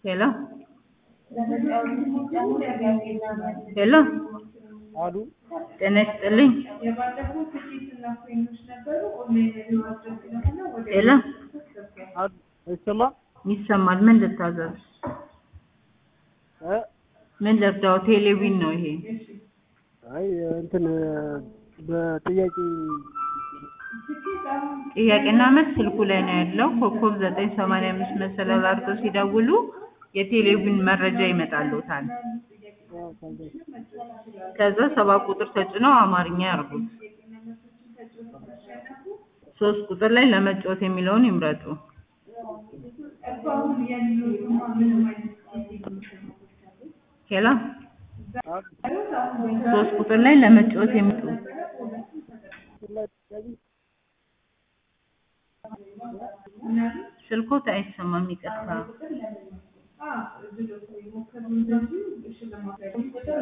ሄሎ ሄሎ አሉ ጤና ይስጥልኝ። ሄሎ አሉ አይሰማ ይሰማል። ምን ልታዘዝ? እ ምን ልርዳው? ቴሌቪዥን ነው ይሄ። አይ እንትን በጥያቄ ጥያቄና መልስ ስልኩ ላይ ነው ያለው። ኮከብ ዘጠኝ ሰማንያ አምስት መሰላል አድርገው ሲደውሉ የቴሌቪዥን መረጃ ይመጣልዎታል። ከዛ ሰባት ቁጥር ተጭነው አማርኛ ያርጉት። ሶስት ቁጥር ላይ ለመጫወት የሚለውን ይምረጡ። ሄሎ ሶስት ቁጥር ላይ ለመጫወት የሚጡ ስልኮት አይሰማም፣ ይቅርታ።